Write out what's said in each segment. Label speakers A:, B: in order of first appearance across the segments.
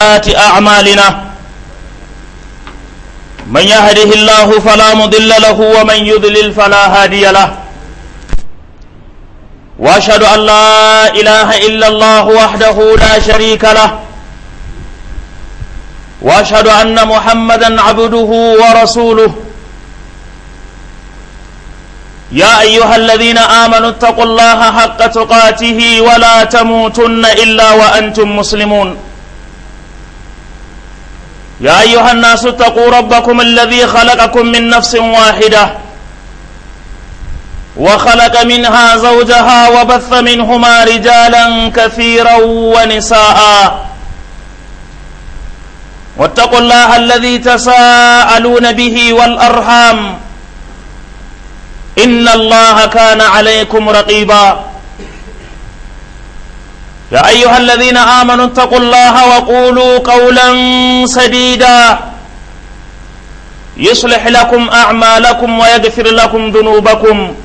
A: سيئات أعمالنا من يهده الله فلا مضل له ومن يضلل فلا هادي له واشهد ان لا اله الا الله وحده لا شريك له واشهد ان محمدا عبده ورسوله يا ايها الذين امنوا اتقوا الله حق تقاته ولا تموتن الا وانتم مسلمون يا ايها الناس اتقوا ربكم الذي خلقكم من نفس واحده وخلق منها زوجها وبث منهما رجالا كثيرا ونساء واتقوا الله الذي تساءلون به والارحام ان الله كان عليكم رقيبا يا ايها الذين امنوا اتقوا الله وقولوا قولا سديدا يصلح لكم اعمالكم ويغفر لكم ذنوبكم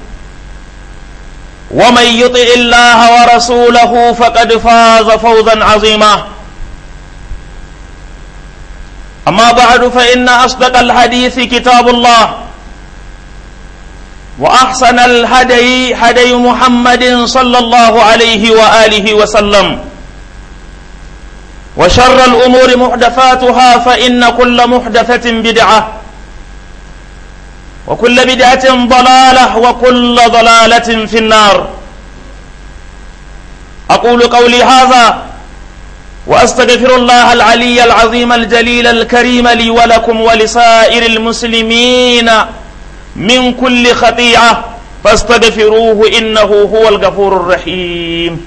A: ومن يطع الله ورسوله فقد فاز فوزا عظيما اما بعد فان اصدق الحديث كتاب الله واحسن الهدي هدي محمد صلى الله عليه واله وسلم وشر الامور محدثاتها فان كل محدثه بدعه وكل بدعه ضلاله وكل ضلاله في النار اقول قولي هذا واستغفر الله العلي العظيم الجليل الكريم لي ولكم ولسائر المسلمين من كل خطيئة فاستغفروه إنه هو الغفور الرحيم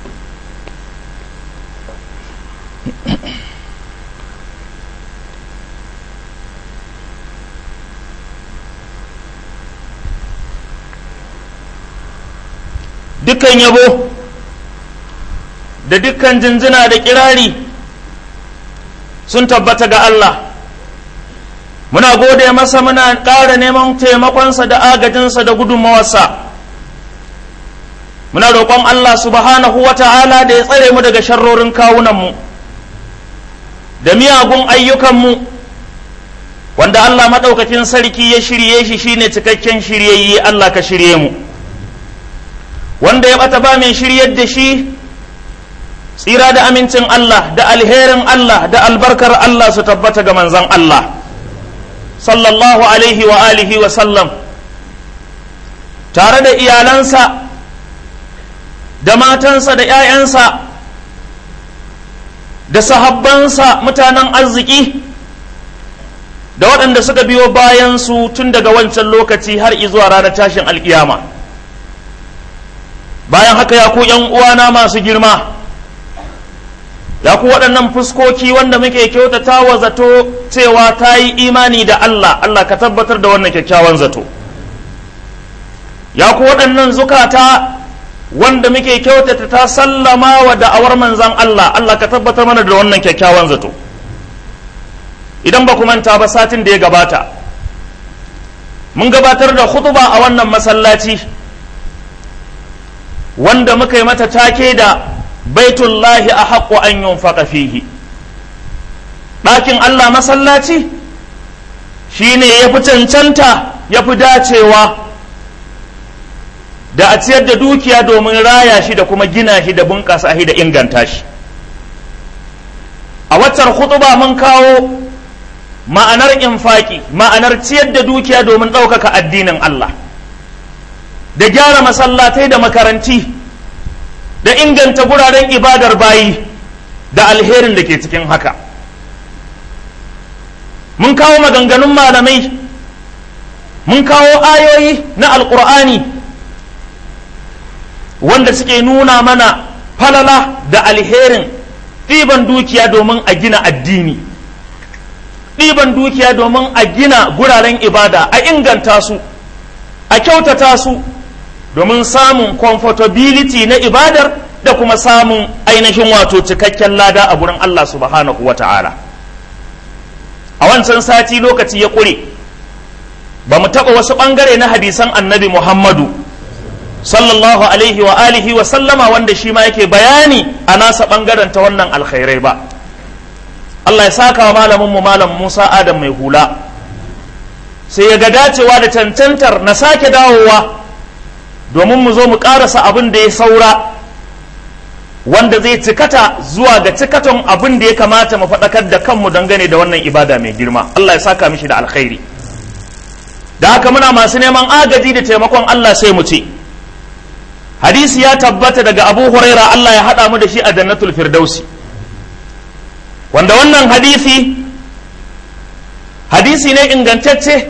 A: dukkan yabo da dukkan jinjina da kirari sun tabbata ga Allah muna gode masa muna ƙara neman taimakonsa da agajinsa da gudunmawarsa muna roƙon Allah subhanahu wa ta'ala da ya tsare mu daga sharrorin kawunanmu da miyagun ayyukanmu wanda Allah maɗaukakin sarki ya shirye shi shine cikakken shiryayye Allah ka shirye mu wanda ya ɓata ba mai shiryar da shi tsira da amincin Allah da alherin Allah da albarkar Allah su tabbata ga manzon Allah. sallallahu alaihi wa alihi wa sallam tare da iyalansa da matansa da ‘ya'yansa da sahabbansa mutanen arziki da waɗanda suka biyo bayansu tun daga wancan lokaci har izuwa ranar tashin alkiyama bayan haka ya ku uwana masu girma ya ku waɗannan fuskoki wanda muke kyautata wa zato cewa ta yi imani da Allah Allah ka tabbatar da wannan kyakkyawan zato ya ku waɗannan zukata wanda muke kyautata ta sallama wa da'awar manzan Allah Allah ka tabbatar mana da wannan kyakkyawan zato idan ba ku manta ba satin da ya gabata mun gabatar da khutba a wannan masallaci wanda muka yi mata take da baitullahi a haƙo an yunfaƙa fihi ɗakin Allah masallaci shi ne ya fi cancanta ya fi dacewa da a ciyar da dukiya domin raya shi da kuma gina shi da bunƙasa shi da inganta shi a waccar hutuba mun kawo ma'anar infaki ma'anar ciyar da dukiya domin ɗaukaka addinin Allah da gyara masallatai da makaranti da inganta guraren ibadar bayi da alherin da ke cikin haka mun kawo maganganun malamai mun kawo ayoyi na alkur'ani wanda suke nuna mana falala da alherin ɗiban dukiya domin a gina addini ɗiban dukiya domin a gina guraren ibada a inganta su a kyautata su domin samun comfortability na ibadar da kuma samun ainihin wato cikakken lada a gurin Allah subhanahu wa ta'ala a wancan sati lokaci ya ƙure ba mu taɓa wasu ɓangare na hadisan annabi Muhammadu sallallahu alaihi wa alihi wa sallama wanda shi ma yake bayani a nasa ɓangaren ta wannan alkhairai ba Allah ya saka wa malaminmu malam Musa Adam mai hula sai ya ga dacewa da cancantar na sake dawowa domin mu zo mu ƙarasa abin da ya saura wanda zai cikata zuwa ga cikaton abin da ya kamata mu faɗakar da kanmu dangane da wannan ibada mai girma Allah ya saka mishi da alkhairi da haka muna masu neman agaji da taimakon Allah sai mu ce hadisi ya tabbata daga abu huraira Allah ya haɗa mu da shi a jannatul firdausi wanda wannan hadisi hadisi ne ingantacce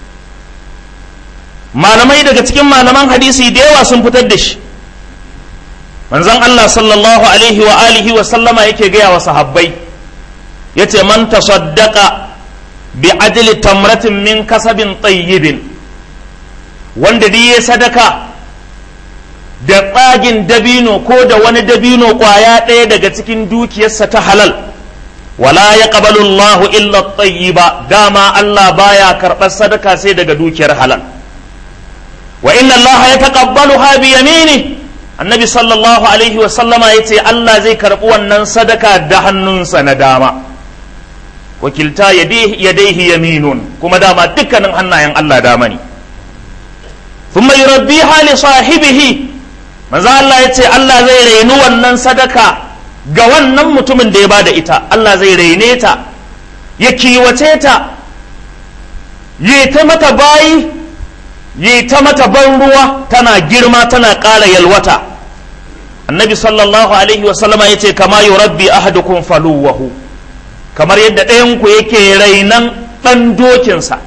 A: malamai daga cikin malaman hadisi da yawa sun fitar da shi manzon Allah sallallahu alaihi wa alihi wa sallama yake gaya wa sahabbai yace man tasaddaqa bi adli tamratin min kasabin tayyibin wanda dai ya sadaka da tsagin dabino ko da wani dabino kwaya ɗaya daga cikin dukiyarsa ta halal wala ya ƙabalu Allah illa tayyiba dama Allah baya karɓar sadaka sai daga dukiyar halal wa inna Allah ya taqabbalu ha bi yamini annabi sallallahu alaihi wa sallama yace Allah zai karɓi wannan sadaka da hannunsa na dama wakilta yadaihi yaminun kuma dama dukkanin hannayen Allah dama ne thumma yurabbiha li sahibihi manzo Allah yace Allah zai raini wannan sadaka ga wannan mutumin da ya bada ita Allah zai raine ta ya kiwace ta yi ta mata bayi yi ta mata ban ruwa tana girma tana ƙara yalwata annabi sallallahu alaihi wasallama ya ce kama yi rabbi ahadukum faluwahu kamar yadda ɗayanku yake rainan ɗan dokinsa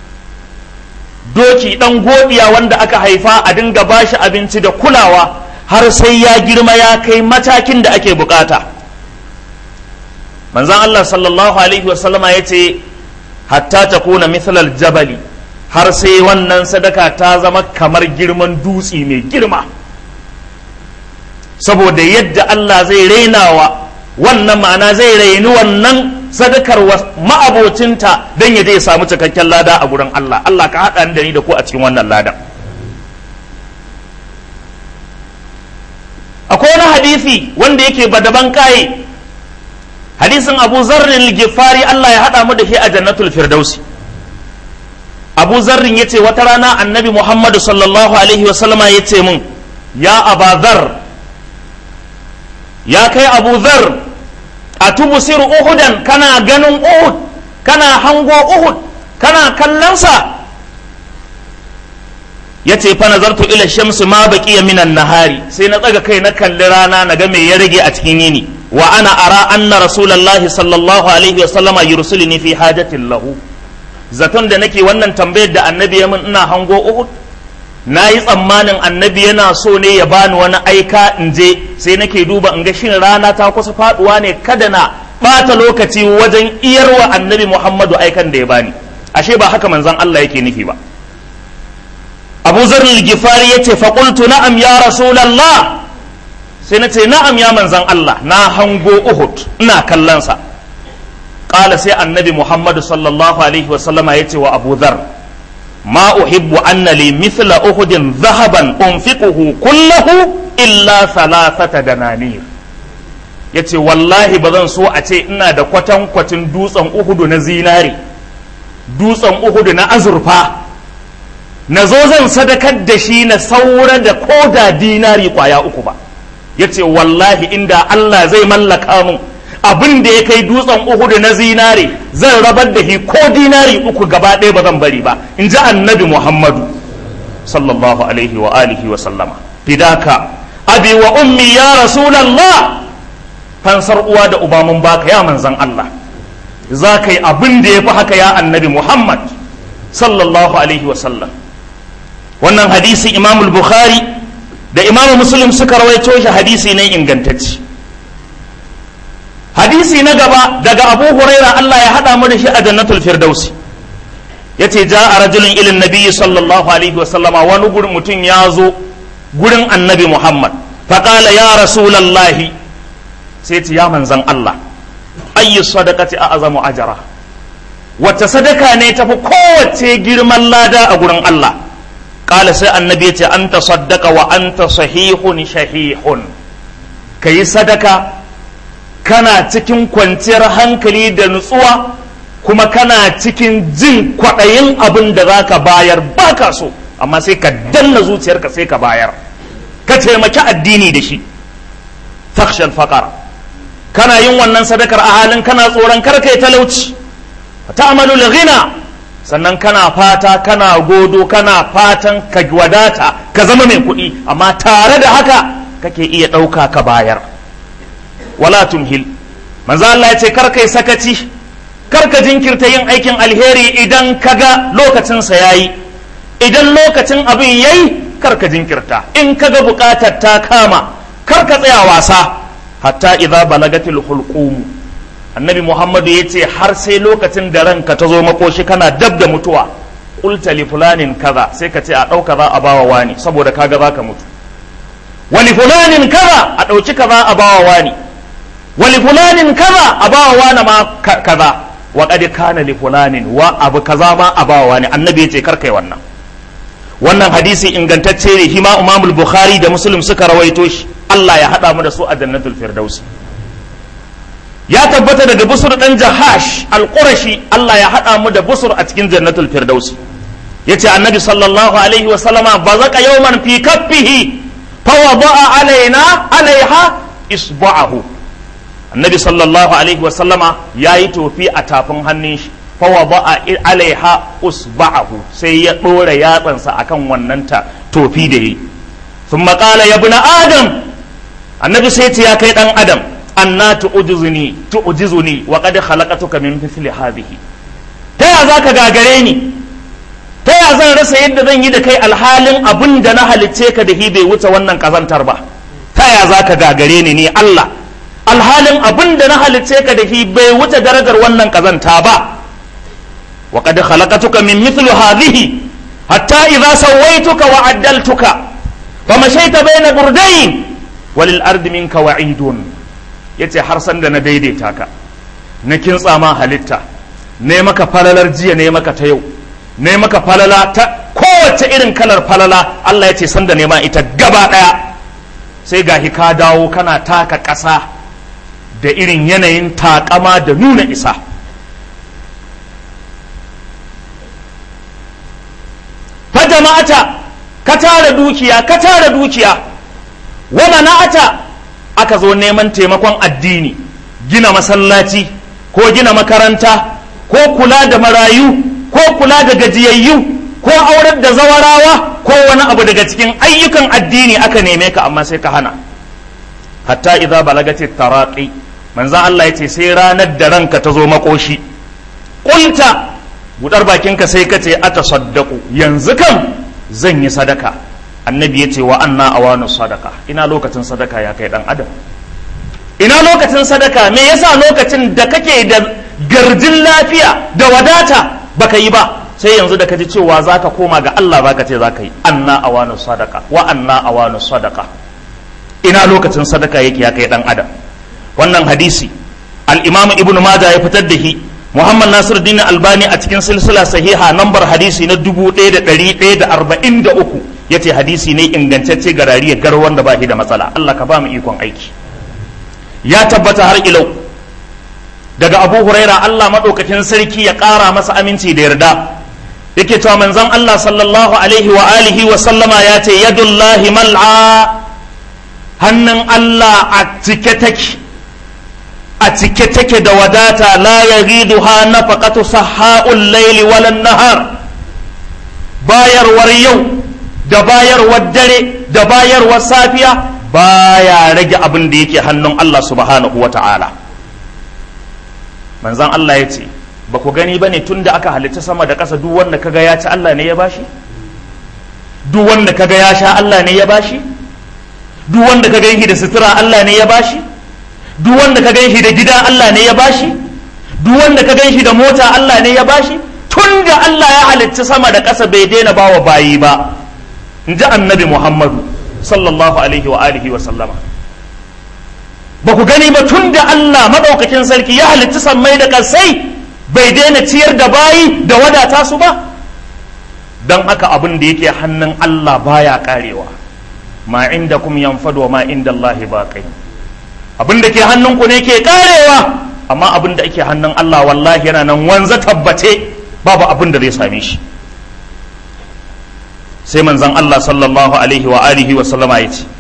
A: doki ɗan godiya wanda aka haifa a dinga bashi abinci da kulawa har sai ya girma ya kai matakin da ake bukata manzan Allah sallallahu alaihi wasallama ya ce hatta ta kuna mithlal jabali har sai wannan sadaka ta zama kamar girman dutse mai girma saboda yadda Allah zai rainawa wannan ma'ana zai raini wannan sadakar ma'abocinta don ya je samu cikakken lada a gurin Allah Allah ka haɗa da ni da ku a cikin wannan ladan akwai wani hadisi wanda yake badaban kaye hadisin abu zarrin gifari Allah ya haɗa mu da shi a jannatul firdausi abu zarrin ya ce wata rana annabi muhammadu sallallahu alaihi wasallama ya ce mun ya abazar ya kai abu zar a tubusir uhudan kana ganin uhud kana hango uhud kana kallonsa ya ce fa nazartu ila shamsi ma baqiya minan nahari sai na tsaga kai na kalli rana na ga me ya rage a cikin yini wa ana ara anna rasulullahi sallallahu alaihi wa sallama yursiluni fi hajatin lahu zaton da nake wannan tambayar da annabi ya min ina hango uhud na yi tsammanin annabi yana so ne ya bani wani aika in je sai nake duba in ga shin rana ta kusa faduwa ne kada na bata lokaci wajen iyarwa annabi muhammadu aikan da ya bani ashe ba haka manzon Allah yake nufi ba abu zarri gifari ya ce faƙultu na'am ya rasulallah sai na ce na'am ya manzan Allah na hango uhud ina kallonsa ƙala sai annabi muhammadu sallallahu alaihi wasallama ya ce wa abu zar ma uhibbu anna li mithla uhudin zahaban unfiquhu kullahu illa thalathata dananir ya ce wallahi ba zan so a ce ina da kwatankwacin dutsen uhudu na zinari dutsen uhudu na azurfa na zo zan sadakar da shi na saura da koda dinari kwaya uku ba ya ce wallahi inda Allah zai mallaka mun abin da ya kai dutsen uhudu na zinari zan rabar da shi ko dinari uku gaba ɗaya ba zan bari ba in ji annabi muhammadu sallallahu alaihi wa alihi wa sallama fidaka abi wa ummi ya rasulallah fansar uwa da uba mun baka ya manzan Allah za ka yi abin da ya fi haka ya annabi muhammad sallallahu alaihi wa sallam wannan hadisi imam bukhari da imam muslim suka rawaito shi hadisi ne ingantacce hadisi na gaba daga abu huraira allah ya haɗa mu da shi a jannatul firdausi ya ce ja a rajulun ilin nabi sallallahu alaihi wasallama wani gurin mutum ya zo gurin annabi muhammad faƙala ya rasulallahi sai ce ya manzan allah ayyu sadaqati a azamu ajara wacce sadaka ne tafi kowace girman lada a gurin allah قال سي النبي أن تصدق وأنت صحيح شحيح كي صدقة kana cikin kwanciyar hankali da nutsuwa kuma kana cikin jin kwaɗayin abin da za ka bayar ba ka so amma sai ka danna zuciyarka sai ka bayar ka taimaki addini da shi takshal faƙara kana yin wannan sadakar a halin kana tsoron karka yi talauci ta'amalu ghina sannan kana fata kana godo kana fatan ka wadata ka zama mai kuɗi amma tare da haka kake iya ɗauka ka bayar wala tumhil manzo Allah ya ce kar kai sakaci kar ka jinkirta yin aikin alheri idan kaga lokacin sa yayi idan lokacin abin yayi kar ka jinkirta in kaga bukatar ta kama kar ka tsaya wasa hatta idza balagatil hulqum annabi muhammadu ya ce har sai lokacin da ranka ta zo makoshi kana dab da mutuwa qulta li fulanin kaza sai ka ce a ɗauka za a bawa wani saboda kaga za ka mutu wali fulanin kaza a ɗauki kaza a bawa wani wali fulanin kaza a bawa wani ma kaza wa qad kana li fulanin wa abu kaza ma a bawa wani annabi ya ce kar kai wannan wannan hadisi ingantacce ne hima imamul bukhari da muslim suka rawaito shi Allah ya hada mu da su a jannatul firdausi ya tabbata daga busur dan jahash al-qurashi Allah ya hada mu da busur a cikin jannatul firdausi yace annabi sallallahu alaihi wa sallama bazaka yawman fi kaffihi fa wada'a alaina alaiha isba'ahu annabi sallallahu alaihi wa sallama yayi tofi a tafin hannun shi fa wada'a alaiha usba'ahu sai ya dora yatsansa akan wannan ta tofi da yi thumma qala ya ibn adam annabi sai ya kai dan adam anna tu'jizuni tu'jizuni wa qad khalaqatuka min mithli hadhihi ta ya zaka gagare ni ta ya zan rasa yadda zan yi da kai alhalin abin da na halicce ka da hi bai wuce wannan kazantar ba ta ya zaka gagare ni ni Allah alhalin abin da na halicce ka da hi bai wuce darajar wannan kazanta ba wa qad khalaqatuka min mithli hadhihi hatta idza sawaituka wa addaltuka famashayta bayna burdayn walil ardi minka wa'idun ya ce har sanda na daidaita ka na kintsa ma halitta ne maka falalar jiya ne maka ta yau ne maka falala ta kowace irin kalar falala Allah ya ce sanda ne ma ita gaba ɗaya sai ga ka dawo kana taka ƙasa da irin yanayin takama da nuna isa fa jama'ata ka tara dukiya ka tara dukiya wa mana'ata aka zo neman taimakon addini gina masallaci ko gina makaranta ko kula da marayu ko kula da gajiyayyu ko aurar da zawarawa ko wani abu daga cikin ayyukan addini aka neme ka amma sai ka hana hatta idza balagati taraqi manzo Allah yace sai ranar da ranka ta zo makoshi qulta budar bakinka sai ka ce atasaddaqu yanzu kan zan yi sadaka annabi ya ce wa anna awanu sadaka ina lokacin sadaka ya kai dan adam ina lokacin sadaka me yasa lokacin da kake da garjin lafiya da wadata baka yi ba sai yanzu da kaji cewa zaka koma ga Allah zaka ce zaka yi anna awanu sadaka wa anna awanu sadaka ina lokacin sadaka yake ya kai dan adam wannan hadisi al-imam ibnu majah ya fitar da shi Muhammad Nasiruddin Albani a cikin silsila sahiha nambar hadisi na 1143 ya ce hadisi ne ingantacce ga rariya gar wanda ba shi da matsala Allah ka ba mu ikon aiki ya tabbata har ilau daga Abu Huraira Allah maɗaukakin sarki ya ƙara masa aminci da yarda yake cewa manzon Allah sallallahu alaihi wa alihi wa sallama ya ce yadullahi mal'a hannun Allah a cike take a cike take da wadata la yaghiduha nafaqatu sahha'ul layli walan nahar bayarwar yau da bayarwar dare da bayarwar safiya baya rage abin da yake hannun Allah subhanahu wa ta'ala manzan Allah ya ce ba ku gani ba ne tun da aka halitta sama da ƙasa duk wanda kaga ya ci Allah ne ya bashi duk wanda kaga ya sha Allah ne ya bashi duk wanda ka ganshi da sutura Allah ne ya bashi duk wanda ka ganshi da gida Allah ne ya bashi duk wanda ka ganshi da mota Allah ne ya bashi tun da Allah ya halitta sama da ƙasa bai daina bawa bayi ba in ji annabi Muhammadu sallallahu alaihi wa alihi wa sallama ba ku gani ba tun da Allah maɗaukakin sarki ya halitta sammai da ƙasai bai daina ciyar da bayi da wadata su ba don haka abin da yake hannun Allah baya karewa ma inda kum yanfadu wa ma inda Allah baqi abin da ke hannunku ne ke karewa amma abin da ake hannun Allah wallahi yana nan wanza tabbace babu abin da zai same shi sai manzon Allah sallallahu alaihi wa alihi wa sallama ya ce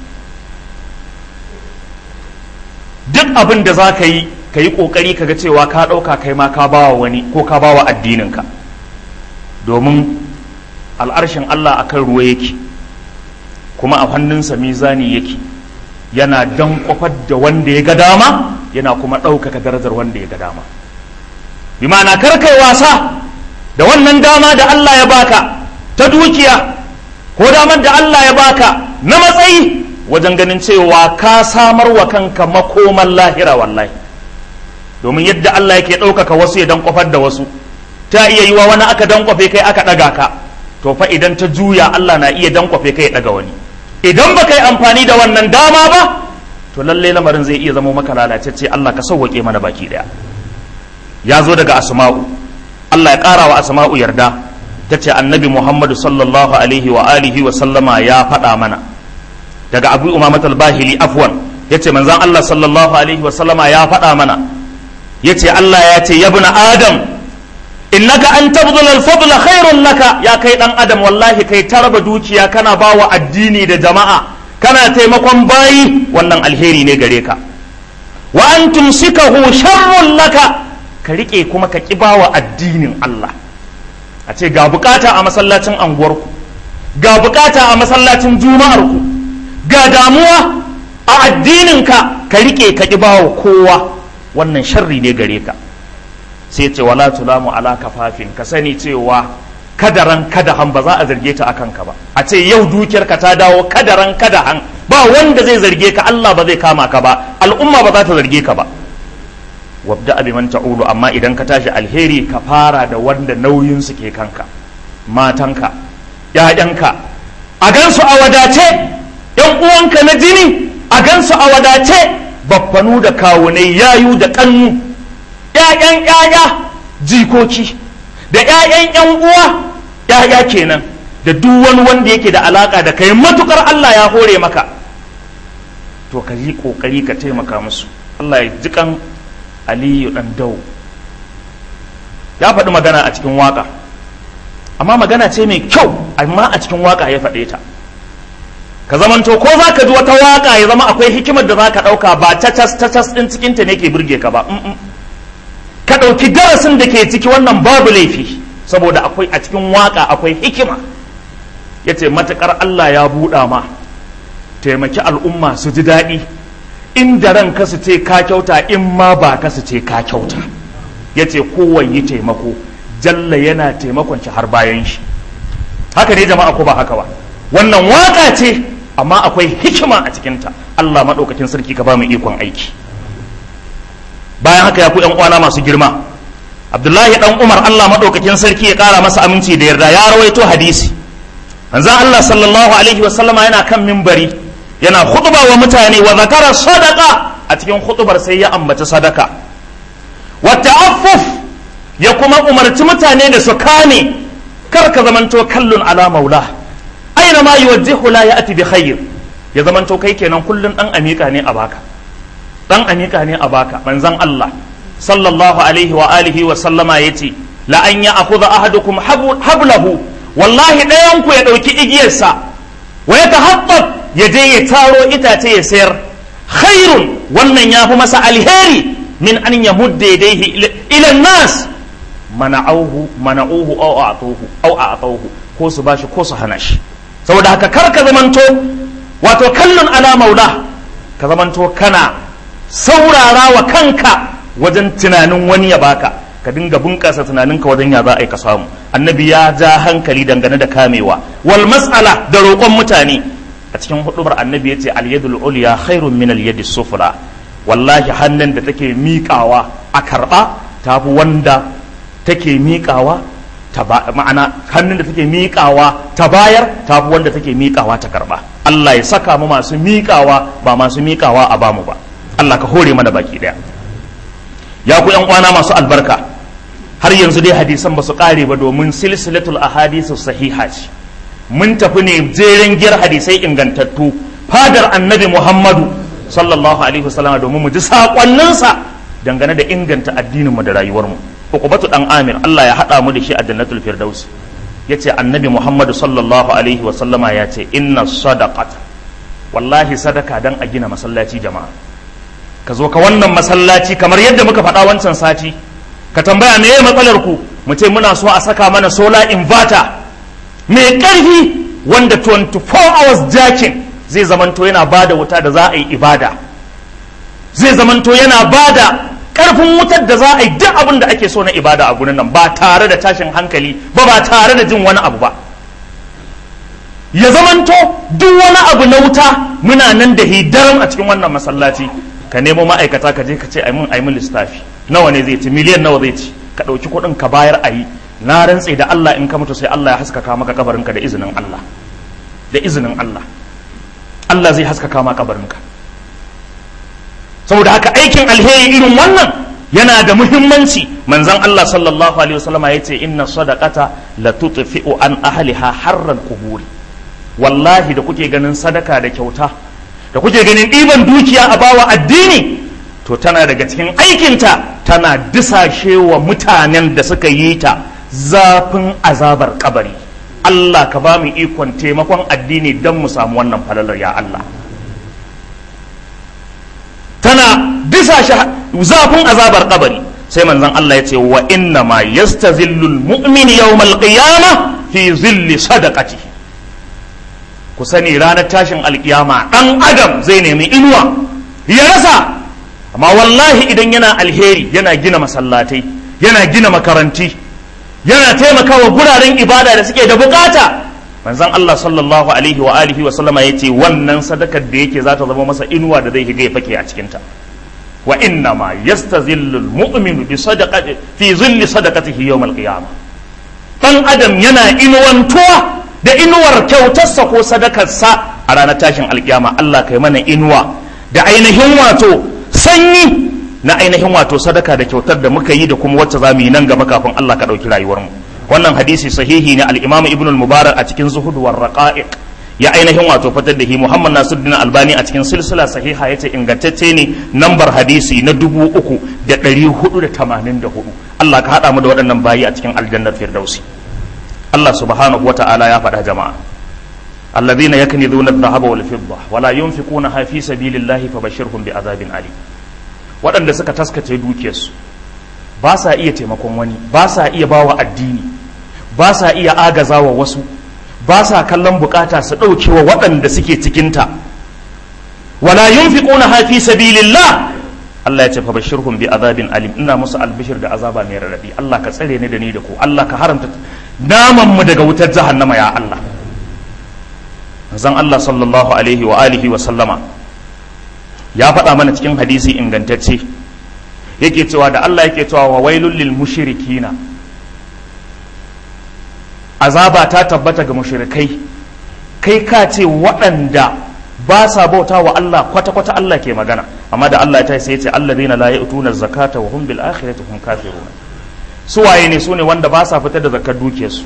A: duk abin da za ka yi ka yi ƙoƙari ka ga cewa ka ɗauka kai ma ka bawa wani ko ka bawa addininka domin al'arshin Allah akan ruwa yake kuma a hannunsa mizani yake yana dan kwafar da wanda ya ga dama yana kuma ɗaukaka darajar wanda ya ga dama bi ma'ana kar kai wasa da wannan dama da Allah ya baka ta dukiya ko damar da Allah ya baka na matsayi wajen ganin cewa ka samar wa kanka makoman lahira wallahi domin yadda Allah yake ɗaukaka wasu ya dan kwafar da wasu ta iya yi wa wani aka dan kwafe kai aka ɗaga ka to fa idan ta juya Allah na iya dan kwafe kai ya ɗaga wani idan ba yi amfani da wannan dama ba to lallai lamarin zai iya zama maka lalacecce Allah ka sauwaƙe mana baki ɗaya ya zo daga asma'u Allah ya ƙara wa asma'u yarda ta ce annabi Muhammadu sallallahu alaihi wa alihi wa sallama ya faɗa mana daga abu umamat al-bahili afwan ya ce manzan Allah sallallahu alaihi wa sallama ya faɗa mana ya ce Allah ya ce ya buna adam innaka an tabdul al-fadl khairun laka ya kai dan adam wallahi kai taraba dukiya kana bawa addini da jama'a kana taimakon bayi wannan alheri ne gare ka wa an tumsikahu sharrun laka ka rike kuma ka kibawa addinin Allah a ce ga bukata a masallacin anguwarku ga bukata a masallacin juma'arku ga damuwa a addininka ka rike ka kibawa kowa wannan sharri ne gare ka sai ce wala tulamu ala kafafin ka sani cewa kadaran kadahan ba za a zarge ta akan ka ba a ce yau dukiyarka ta dawo kadaran kadahan ba wanda zai zarge ka Allah ba zai kama ka ba al'umma ba za ta zarge ka ba wabda abi man ta'ulu amma idan ka tashi alheri ka fara da wanda nauyin su ke kanka matanka ƴaƴanka a gansu a wadace ƴan uwanka na jini a gansu a wadace baffanu da kawunai yayu da kannu ƴaƴan ƴaƴa jikoki da ƴaƴan ƴan uwa ƴaƴa kenan da duk wani wanda yake da alaka da kai matukar Allah ya hore maka to ka yi kokari ka taimaka musu Allah ya jikan Aliyu dan dau ya faɗi magana a cikin waka amma magana ce mai kyau amma a cikin waka ya faɗe ta ka zamanto ko za ka ji wata waka ya zama akwai hikimar da za ka ɗauka ba cacas cacas ɗin cikinta ne ke birge ka ba ka ɗauki darasin da ke ciki wannan babu laifi saboda akwai a cikin waka akwai hikima ya ce matuƙar Allah ya buɗa ma taimaki al'umma su ji daɗi inda ran kasu ce ka kyauta in ma ba kasu ce ka kyauta ya ce kowan yi taimako jalla yana taimakon shi har bayan shi haka ne jama'a ko ba haka ba wannan waka ce amma akwai hikima a cikinta Allah maɗaukakin sarki ka ba mu ikon aiki bayan haka ya ku yan uwana masu girma abdullahi dan umar Allah maɗaukakin sarki ya ƙara masa aminci da yarda ya rawaito hadisi manzon Allah sallallahu alaihi wa sallama yana kan mimbari yana khutba wa mutane wa zakara sadaka a cikin khutbar sai ya ambaci sadaka wa ta'affuf ya kuma umarci mutane da su kame kar ka zamanto kallun ala maula aina ma yuwajjihu la ya'ti bi khair ya zamanto kai kenan kullun dan amika ne a baka dan amika ne a baka manzon Allah sallallahu alaihi wa alihi wa sallama yace la an ya'khudha ahadukum hablahu wallahi ɗayan ku ya ɗauki igiyarsa wa ya tahabbab ya je ya taro itace ya sayar khairun wannan ya fi masa alheri min an ya mudda yadayhi ila nas mana'uhu mana'uhu aw a'tuhu aw a'tuhu ko su bashi ko su hana shi saboda haka kar ka zamanto wato kallon ala maula ka zamanto kana saurara wa kanka wajen tunanin wani ya baka ka dinga bunƙasa tunaninka wajen ya za a yi ka samu annabi ya ja hankali dangane da kamewa wal mas'ala da roƙon mutane a cikin hudubar annabi ya ce alyadul ulya khairun min alyadi sufla wallahi hannun da take miƙawa a karɓa tafi wanda take miƙawa ta ma'ana hannun da take miƙawa ta bayar tafi wanda take miƙawa ta karɓa Allah ya saka mu masu miƙawa ba masu miƙawa a bamu ba Allah ka hore mana baki daya ya ku yan kwana masu albarka har yanzu dai hadisan ba su kare ba domin silsilatul ahadisu sahiha ce mun tafi ne jeren giyar hadisai ingantattu fadar annabi muhammadu sallallahu alaihi wasallam domin mu ji sakonninsa dangane da inganta addinin mu da rayuwar mu ukubatu dan amir Allah ya hada mu da shi a jannatul firdaus yace annabi muhammadu sallallahu alaihi wasallama ya ce inna sadaqata wallahi sadaka dan a gina masallaci jama'a ka zo ka wannan masallaci kamar yadda muka faɗa wancan sati ka tambaya me matsalar ku mu ce muna so a saka mana solar inverter mai ƙarfi wanda 24 hours jakin zai zamanto yana ba da wuta da za a yi ibada zai zamanto yana ba da ƙarfin wutar da za a yi duk abin da ake so na ibada a gurin nan ba tare da tashin hankali ba ba tare da jin wani abu ba ya zamanto duk wani abu na wuta muna nan da hidaran a cikin wannan masallaci ka nemo ma'aikata ka je ka ce aimin aimin lissafi nawa ne zai ci miliyan nawa zai ci ka ɗauki kuɗin ka bayar a yi na rantse da Allah in ka mutu sai Allah ya haskaka maka kabarinka da izinin Allah da izinin Allah Allah zai haskaka maka kabarinka saboda haka aikin alheri irin wannan yana da muhimmanci manzon Allah sallallahu alaihi wasallama yace inna sadaqata la tutfi'u an ahliha harran quburi wallahi da kuke ganin sadaka da kyauta da kuke ganin ɗiban dukiya a bawa addini to tana daga cikin aikinta tana disashe wa mutanen da suka yi ta zafin azabar kabari Allah ka ba mu ikon taimakon addini don mu samu wannan falalar ya Allah tana disashe zafin azabar kabari sai manzon Allah ya ce wa inna ma yastazillul mu'min yawmal qiyamah fi zilli sadaqatihi ku sani ranar tashin alkiyama ɗan adam zai nemi inuwa ya rasa amma wallahi idan yana alheri yana gina masallatai yana gina makaranti yana taimakawa guraren ibada da suke da bukata manzon Allah sallallahu alaihi wa alihi wa sallama yace wannan sadakar da yake za ta zama masa inuwa da zai higa ya fake a cikin ta wa inna ma yastazillu almu'minu bi sadaqati fi zilli sadaqatihi yawm alqiyamah dan adam yana inuwantuwa da inuwar kyautarsa ko sadakarsa a ranar tashin alkiyama Allah kai mana inuwa da ainihin wato sanyi na ainihin wato sadaka da kyautar da muka yi da kuma wacce za mu yi nan gaba kafin Allah ka ɗauki rayuwarmu wannan hadisi sahihi ne al-Imam Ibn al-Mubarak a cikin Zuhud war Raqa'iq ya ainihin wato fitar da shi Muhammad Nasiruddin Albani a cikin silsila sahiha yace ingantacce ne nambar hadisi na dubu uku da ɗari hudu da tamanin da hudu Allah ka haɗa mu da waɗannan bayi a cikin aljannar Firdausi Allah subhanahu wata'ala ya faɗa jama'a alladhina yaknizuna adh-dhahaba wal fidda wala yunfiqunaha fi sabilillahi fabashshirhum bi'adhabin alim waɗanda suka taskace dukiyarsu ba sa iya taimakon wani ba sa iya bawa addini ba sa iya agazawa wasu ba sa kallon bukata su ɗauke wa waɗanda suke cikinta wala yunfiqunaha fi sabilillah Allah ya ce fabashshirhum bi'adhabin alim ina musu albishir da azaba mai radadi Allah ka tsare ni da ni da ku Allah ka haramta naman mu daga wutar jahannama ya Allah zan Allah sallallahu alaihi wa alihi wa sallama ya faɗa mana cikin hadisi ingantacce yake cewa da Allah yake cewa wa wailul lil mushrikina azaba ta tabbata ga mushrikai kai ka ce waɗanda ba sa bauta wa Allah kwata-kwata Allah ke magana amma da Allah ya ta sai ya ce alladheena la ya'tuna zakata wa hum bil akhirati hum kafirun su waye ne su ne wanda ba sa fitar da zakar dukiyarsu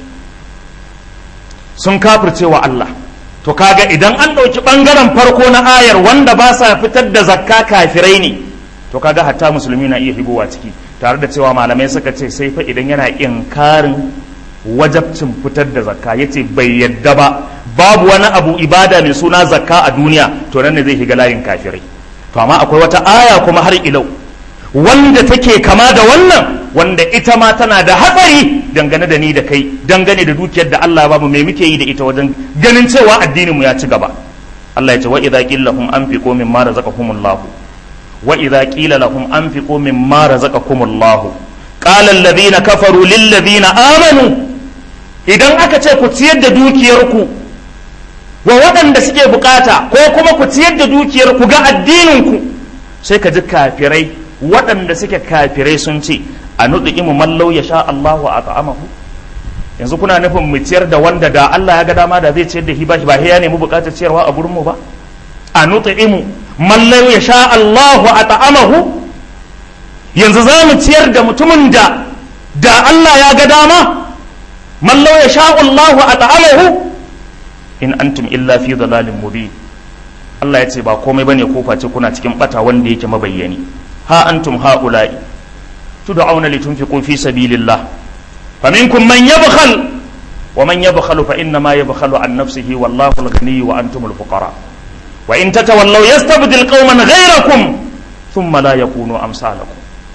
A: sun kafirce wa Allah to kaga idan an ɗauki ɓangaren farko na ayar wanda ba sa fitar da zakka kafirai ne to kaga hatta musulmi na iya higowa ciki tare da cewa malamai suka ce sai fa idan yana inkarin wajabcin fitar da zakka yace bai yadda ba babu wani abu ibada mai suna zakka a duniya to nan ne zai higa layin kafirai to amma akwai wata aya kuma har ilau wanda take kama da wannan wanda ita ma tana da hatsari dangane da ni da kai dangane da dukiyar da Allah ya bamu me muke yi da ita wajen ganin cewa addinin mu ya ci gaba Allah ya ce wa idza qila lahum anfiqu mimma razaqakumullahu wa idza qila lahum anfiqu mimma razaqakumullahu qala alladhina kafaru lil ladhina amanu idan aka ce ku ciyar da dukiyarku wa waɗanda suke bukata ko kuma ku ciyar da dukiyar ku ga addinin ku sai ka ji kafirai waɗanda suke kafirai sun ce a nuɗi'imu mallau ya sha Allahu a ta'amahu yanzu kuna nufin mu ciyar da wanda da Allah ya ga dama da zai ciyar da shi ba shi ba ya nemi buƙatar ciyarwa a gurin mu ba a nuɗi'imu mallau ya sha Allahu a ta'amahu yanzu za mu ciyar da mutumin da da Allah ya ga dama mallau ya sha Allahu a ta'amahu in antum illa fi dalalin mubin Allah ya ce ba komai bane ko face kuna cikin bata wanda yake mabayyani ha antum haula'i tud'auna litunfiqu fi sabilillah faminkum man yabkhal wa man yabkhalu fa inna ma yabkhalu an nafsihi wallahu al-ghani wa antumul fuqara wa in tatawallaw yastabdil qauman ghayrakum thumma la yakunu amsalakum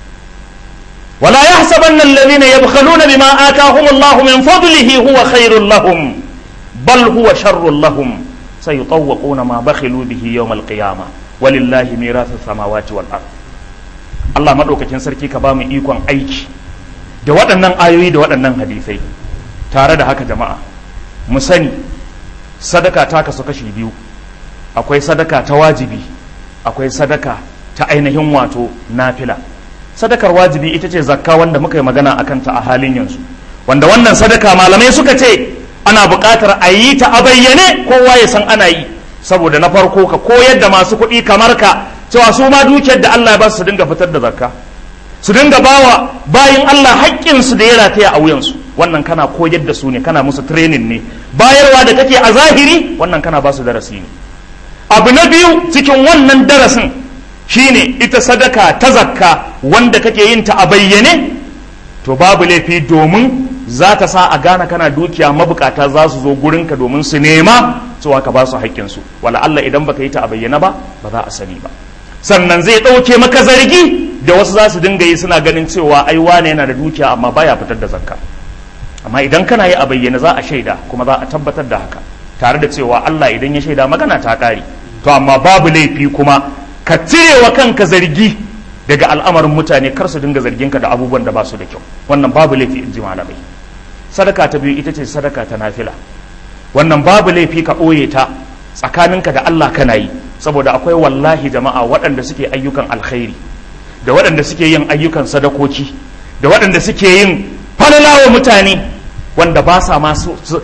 A: ولا يحسبن الذين يبخلون بما آتاهم الله من فضله هو خير لهم بل هو شر لهم سيطوقون ما بخلوا به يوم القيامة ولله ميراث السماوات والأرض Allah maɗaukakin sarki ka ba mu ikon aiki da waɗannan ayoyi da waɗannan hadisai tare da haka jama'a mu sani sadaka ta kasu kashi biyu akwai sadaka ta wajibi akwai sadaka ta ainihin wato nafila sadakar wajibi ita ce zakka wanda muka yi magana a kanta a halin yanzu wanda wannan sadaka malamai suka ce ana buƙatar a yi ta a bayyane kowa ya san ana yi saboda na farko ka koyar da masu kuɗi kamar ka cewa su ma dukiyar da Allah ya ba su dinga fitar da zakka su dinga bawa bayin Allah haƙƙin su da ya rataya a wuyansu wannan kana koyar da su ne kana musu training ne bayarwa da kake a zahiri wannan kana ba su darasi ne abu na biyu cikin wannan darasin shine ita sadaka ta zakka wanda kake yin ta a bayyane to babu laifi domin za ta sa a gane kana dukiya mabukata za su zo gurinka domin su nema cewa ka ba su haƙƙinsu wala Allah idan baka yi ta a bayyana ba ba za a sani ba sannan zai ɗauke maka zargi da wasu za su dinga yi suna ganin cewa ai wane yana da dukiya amma baya fitar da zakka amma idan kana yi a bayyana za a shaida kuma za a tabbatar da haka tare da cewa Allah idan ya shaida magana ta ƙare to amma babu laifi kuma ka cire wa kanka zargi daga al'amarin mutane kar su dinga zargin ka da abubuwan da ba su da kyau wannan babu laifi in ji malamai sadaka ta biyu ita ce sadaka ta nafila wannan babu laifi ka ɓoye ta tsakaninka da Allah kana yi saboda akwai wallahi jama'a waɗanda suke ayyukan alkhairi da waɗanda suke yin ayyukan sadakoki da waɗanda suke yin falalawa mutane wanda ba sa ma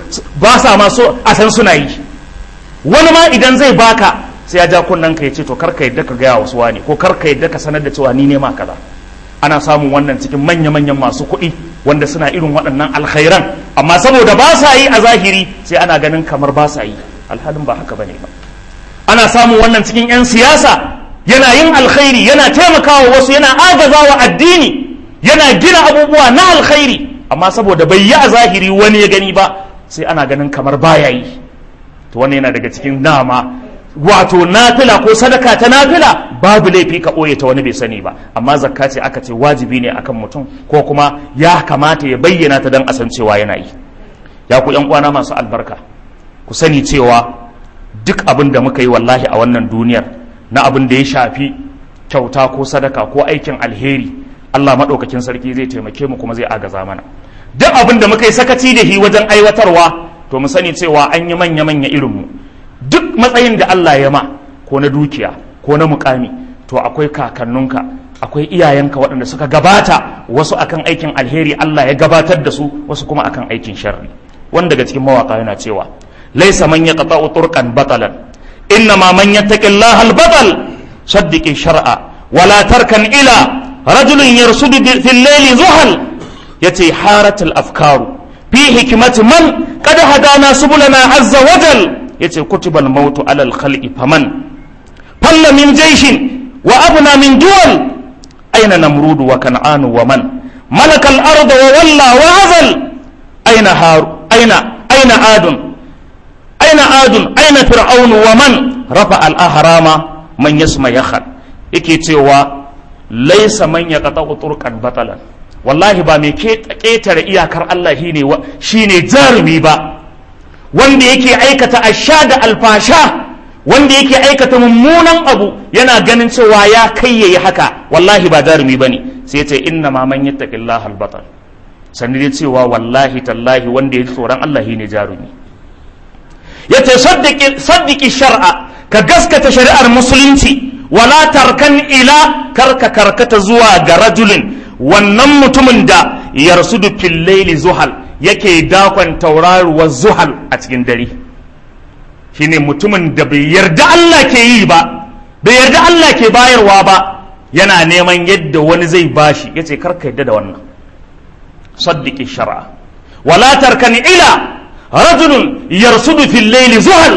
A: so a san suna yi wani ma idan zai baka sai ya ja kunnen ka ya ce to kar ka yadda ka gaya wasu wani ko kar ka yadda ka sanar da cewa ni ne ma kaza ana samun wannan cikin manya-manyan masu kuɗi wanda suna irin waɗannan alkhairan amma saboda ba sa yi a zahiri sai ana ganin kamar ba sa yi alhalin ba haka bane ba ana samun wannan cikin 'yan siyasa yana yin alkhairi yana taimakawa wasu yana agazawa addini yana gina abubuwa na alkhairi amma saboda bai yi a zahiri wani ya gani ba sai ana ganin kamar baya yi to wannan yana daga cikin dama wato nafila ko sadaka ta nafila babu laifi ka ɓoye ta wani bai sani ba amma zakka ce aka ce wajibi ne akan mutum ko kuma ya kamata ya bayyana ta don a san cewa yana yi ya ku yan uwana masu albarka ku sani cewa duk abin da muka yi wallahi a wannan duniyar na abin da ya shafi kyauta ko sadaka ko aikin alheri Allah maɗaukakin sarki zai taimake mu kuma zai agaza mana duk abin da muka yi sakaci da shi wajen aiwatarwa to mu sani cewa an yi manya-manya irinmu duk matsayin da Allah ya ma ko na dukiya ko na mukami to akwai kakanninka akwai iyayenka waɗanda suka gabata wasu akan aikin alheri Allah ya gabatar da su wasu kuma akan aikin sharri wanda daga cikin mawaka yana cewa laisa man yaqta'u turqan batalan innama man yattaqillaha al-batal saddiqi shar'a wala tarkan ila rajulin yarsudu fil layli zuhal yace haratul afkaru fi hikmati man qad hadana subulana azza wajal yace kutubal mautu alal khalqi faman falla min jaishin wa abna min duwal aina namrudu wa kan'anu wa man malaka al-arda wa walla wa azal aina haru aina aina adun aina adun aina fir'aunu wa man rafa al-ahrama man yasma yakhal yake cewa laisa man yaqta'u turqan batalan wallahi ba mai ketare iyakar Allah shine shine jarumi ba wanda yake aikata asha da alfasha wanda yake aikata mummunan abu yana ganin cewa ya kai yayi haka wallahi ba jarumi bane sai ce inna ma man yattaqillaha albatal sani dai cewa wallahi tallahi wanda ya tsoron Allah shine jarumi yace saddiki saddiki shar'a ka gaskata shari'ar musulunci wala tarkan ila karka karkata zuwa ga rajulin wannan mutumin da yarsudu fil laili zuhal yake dakon tauraruwar zuhal a cikin dare shine mutumin da bai yarda Allah ke yi ba bai yarda Allah ke bayarwa ba yana neman yadda wani zai bashi yace karka yadda da wannan saddiki shar'a wala tarkan ila rajulun yarsudu fil layli zuhal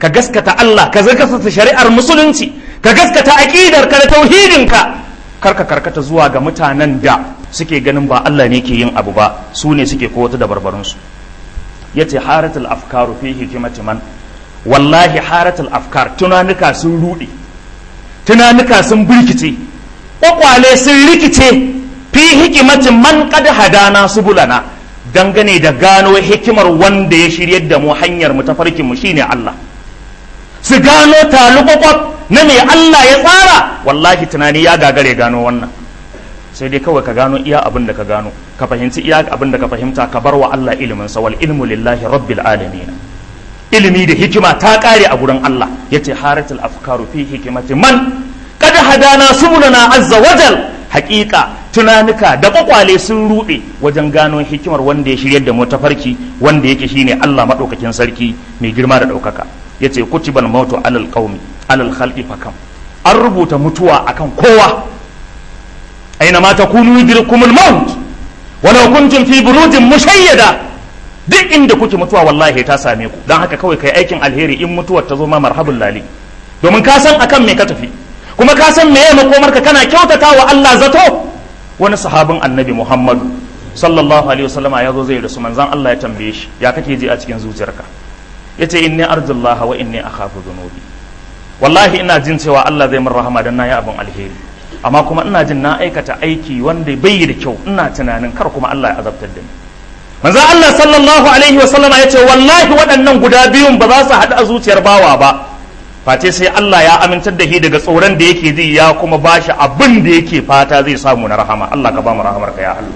A: ka gaskata Allah ka gaskata shari'ar musulunci ka gaskata aqidar ka da tauhidin ka kar ka karkata zuwa ga mutanen da suke ganin ba Allah ne ke yin abu ba su ne suke ko wata dabarbarun su yace haratul afkaru fi hikimati man wallahi haratul afkar tunanuka sun rude tunanuka sun burkice kwakwale sun rikice fi hikimatin man qad hadana subulana dangane da gano hikimar wanda ya shiryar da mu hanyar mu tafarkin mu shine Allah su gano talubakwab na mai Allah ya tsara wallahi tunani ya gagare gano wannan sai dai kawai ka gano iya abin da ka gano ka fahimci iya abin da ka fahimta ka bar wa Allah ilimin sa wal ilmu lillahi rabbil alamin ilimi da hikima ta kare a gurin Allah yace haratul afkaru fi hikimati man kad hadana subulana azza wajal haƙiƙa tunanuka da kwakwale sun ruɗe wajen gano hikimar wanda ya shiryar da mu tafarki wanda yake shine Allah madaukakin sarki mai girma da ɗaukaka yace kutibal mautu alal qaumi alal khalqi fakam an rubuta mutuwa akan kowa aina ma takunu yudrikumul maut walau kuntum fi burujin mushayyada duk inda kuke mutuwa wallahi ta same ku dan haka kawai kai aikin alheri in mutuwar ta zo ma marhabul lali domin ka san akan me ka tafi kuma ka san meye makomarka kana kyautata wa Allah zato wani sahabin annabi Muhammadu sallallahu alaihi wasallama ya zo zai rasu manzon Allah ya tambaye shi ya kake ji a cikin zuciyarka yace inni arjullaha wa inni akhafu dhunubi wallahi ina jin cewa Allah zai min rahama dan nayi abin alheri amma kuma ina jin na aikata aiki wanda bai da kyau ina tunanin kar kuma Allah ya azabtar da ni manzon Allah sallallahu alaihi wasallama yace wallahi waɗannan guda biyun ba za su haɗu a zuciyar bawa ba face sai Allah ya amintar da shi daga tsoron da yake ji ya kuma ba shi abin da yake fata zai samu na rahama Allah ka ba mu rahamar ka ya Allah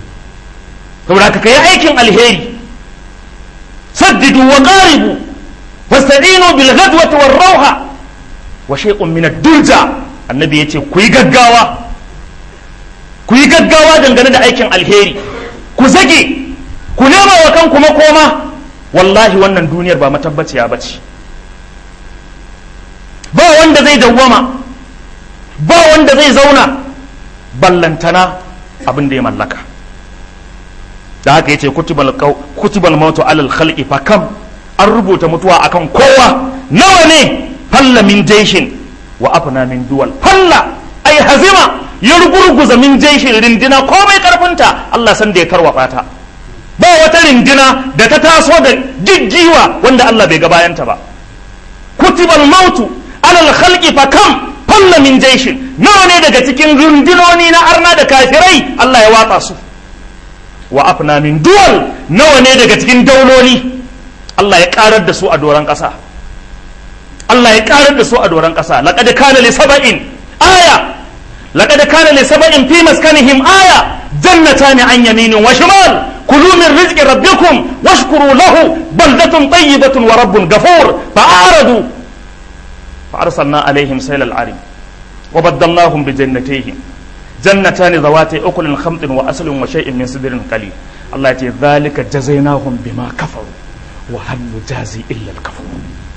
A: saboda ka kai aikin alheri saddidu wa qaribu wasta'inu bil ghadwati war rawha wa shay'un min ad-durja annabi yace ku yi gaggawa ku yi gaggawa dangane da aikin alheri ku zage ku nema wa kanku makoma wallahi wannan duniyar ba matabbaciya bace ba wanda zai dawwama ba wanda zai zauna ballantana abin da ya mallaka da haka yace kutubal kutubal mautu alal khalqi fa kam an rubuta mutuwa akan kowa nawa ne falla min jaishin wa afna min duwal falla ai hazima ya rugurguza min jaishin rindina komai karfinta Allah san da ya tarwatsa ta ba wata rindina da ta taso da jijjiwa wanda Allah bai ga bayanta ba kutubal mautu alal khalqi fa kam falla min jaishin nawa ne daga cikin rundunoni na arna da kafirai Allah ya watsa su wa afna min duwal nawa ne daga cikin dauloli Allah ya karar da su a doron ƙasa Allah ya karar da su a doron ƙasa laqad kana li sab'in aya laqad kana li sab'in fi maskanihim aya jannatani an yaminin wa shimal kulu min rizqi rabbikum washkuru lahu baldatun tayyibatun wa rabbun ghafur fa'aradu فأرسلنا عليهم سيل العرم وبدلناهم بجنتيهم جنتان ذواتي أكل خمط وأصل وشيء من سدر قليل الله يتي ذلك جزيناهم بما كفروا وهل نجازي إلا الكفور